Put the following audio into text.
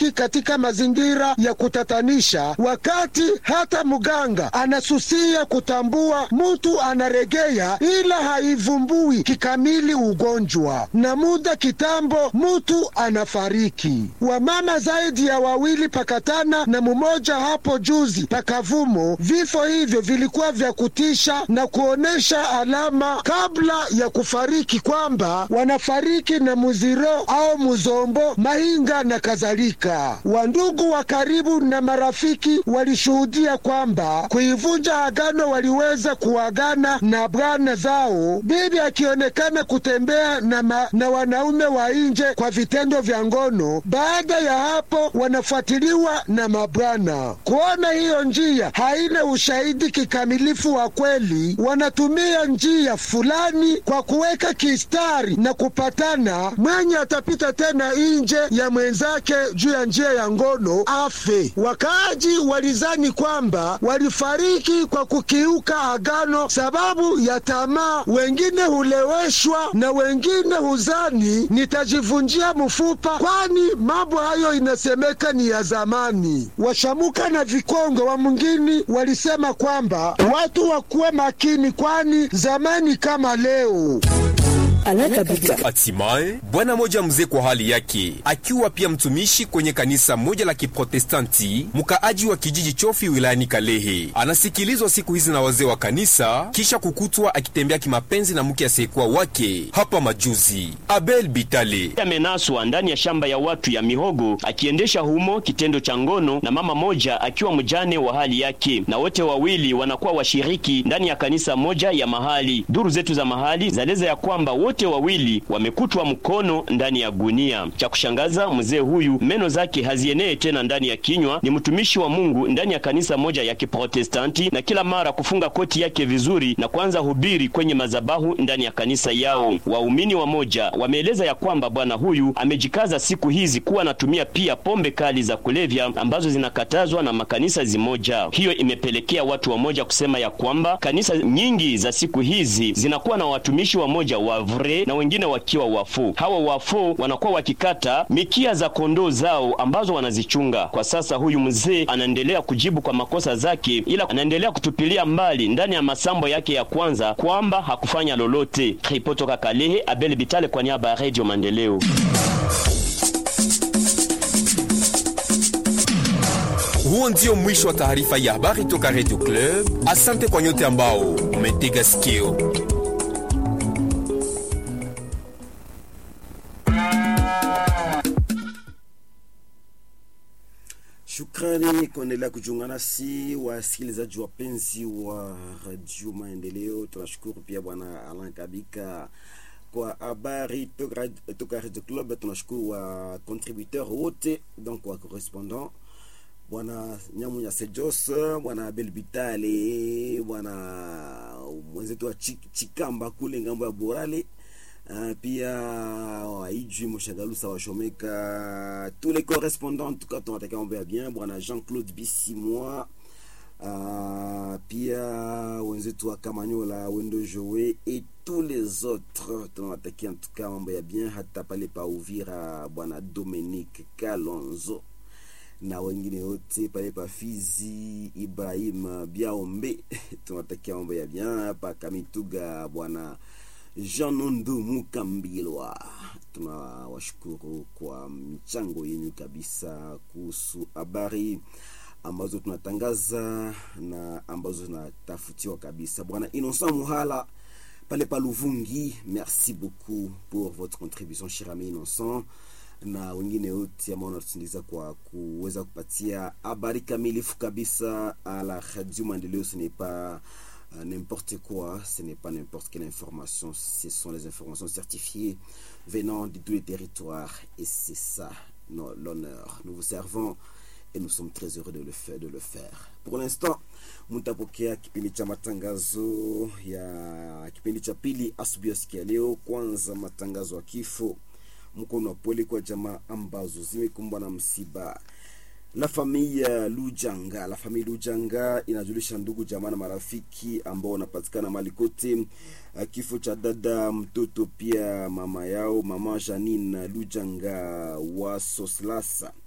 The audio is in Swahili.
kufariki katika mazingira ya kutatanisha, wakati hata mganga anasusia kutambua mtu anaregea, ila haivumbui kikamili ugonjwa, na muda kitambo mtu anafariki. Wamama zaidi ya wawili pakatana na mmoja hapo juzi pakavumo. Vifo hivyo vilikuwa vya kutisha na kuonesha alama kabla ya kufariki kwamba wanafariki na muziro au muzombo, mahinga na kadhalika. Wandugu wa karibu na marafiki walishuhudia kwamba kuivunja agano waliweza kuagana na bwana zao, bibi akionekana kutembea na, ma, na wanaume wa nje kwa vitendo vya ngono. Baada ya hapo wanafuatiliwa na mabwana. Kuona hiyo njia haina ushahidi kikamilifu wa kweli, wanatumia njia fulani kwa kuweka kistari na kupatana. Mwenye atapita tena nje ya mwenzake juu ya njia ya ngono afe. Wakaaji walizani kwamba walifariki kwa kukiuka agano sababu ya tamaa. Wengine huleweshwa na wengine huzani nitajivunjia mfupa, kwani mambo hayo inasemeka ni ya zamani. Washamuka na Vikongo wa mwingine walisema kwamba watu wakuwe makini, kwani zamani kama leo Hatimaye bwana moja mzee kwa hali yake, akiwa pia mtumishi kwenye kanisa moja la Kiprotestanti, mkaaji wa kijiji Chofi wilayani Kalehe, anasikilizwa siku hizi na wazee wa kanisa kisha kukutwa akitembea kimapenzi na mke asiyekuwa wake hapa majuzi. Abel Bitale amenaswa ndani ya shamba ya watu ya mihogo akiendesha humo kitendo cha ngono na mama moja akiwa mjane wa hali yake, na wote wawili wanakuwa washiriki ndani ya kanisa moja ya mahali. Duru zetu za mahali zaeleza ya kwamba wote wawili wamekutwa mkono ndani ya gunia. Cha kushangaza, mzee huyu meno zake hazienee tena ndani ya kinywa. Ni mtumishi wa Mungu ndani ya kanisa moja ya Kiprotestanti, na kila mara kufunga koti yake vizuri na kuanza hubiri kwenye mazabahu ndani ya kanisa yao. Waumini wa moja wameeleza ya kwamba bwana huyu amejikaza siku hizi kuwa anatumia pia pombe kali za kulevya ambazo zinakatazwa na makanisa zimoja. Hiyo imepelekea watu wamoja kusema ya kwamba kanisa nyingi za siku hizi zinakuwa na watumishi wamoja wa vre na wengine wakiwa wafu. Hawa wafu wanakuwa wakikata mikia za kondoo zao ambazo wanazichunga. Kwa sasa huyu mzee anaendelea kujibu kwa makosa zake, ila anaendelea kutupilia mbali ndani ya masambo yake ya kwanza kwamba hakufanya lolote. Ripotoka Kalehe, Abel Bitale kwa niaba ya Radio Maendeleo. Huo ndio mwisho wa taarifa ya habari toka Radio Club. Asante kwa nyote ambao umetega sikio. Shukrani kuendelea kujiunga nasi wasikilizaji wapenzi wa Radio Maendeleo. Tunashukuru pia bwana Alan Kabika kwa habari toka toka Radio Club. Tunashukuru wa contributeur wote, donc wa correspondant bwana Nyamunya Sejos, bwana Abel Bitale, bwana mwenzetu wa Chikamba kule ngambo ya Borale. Uh, pia waijwi Moshagalusa washomeka tous les correspondants en tout cas tunatakia mambo ya bien bwana Jean-Claude Bisimwa uh, pia wenzetu wa Kamanyola Wendo Joe et tous les autres tunawatakia en tout cas mambo ya bien hata pale pa Uvira bwana Dominique Kalonzo na wengine wote pale pa Fizi Ibrahim Biaombe tunawatakia mambo ya bien hapa Kamituga bwana Jean Nondo Mukambilwa, tunawashukuru kwa mchango yenu kabisa kuhusu habari ambazo tunatangaza na ambazo zinatafutiwa kabisa. Bwana Innocent Muhala pale pa Luvungi, merci beaucoup pour votre contribution cher ami Innocent, na wengine wote ambao wanatusindikiza kwa kuweza kupatia habari kamilifu kabisa à la Radio Maendeleo. Ce n'est pas Euh, n'importe quoi, ce n'est pas n'importe quelle information, ce sont les informations certifiées venant de tous les territoires et c'est ça no, l'honneur. Nous vous servons et nous sommes très heureux de le faire. De le faire. Pour l'instant, mtapokea kipindi cha matangazo ya kipindi cha pili asubuhi ya siku ya leo. Kwanza matangazo ya kifo, mkono wa pole kwa jamaa ambazo zimekumbwa na msiba La famille Lujanga, la famille Lujanga inajulisha ndugu jamaa na marafiki ambao wanapatikana mali kote kifo cha dada mtoto pia mama yao mama Janine Lujanga wa Soslasa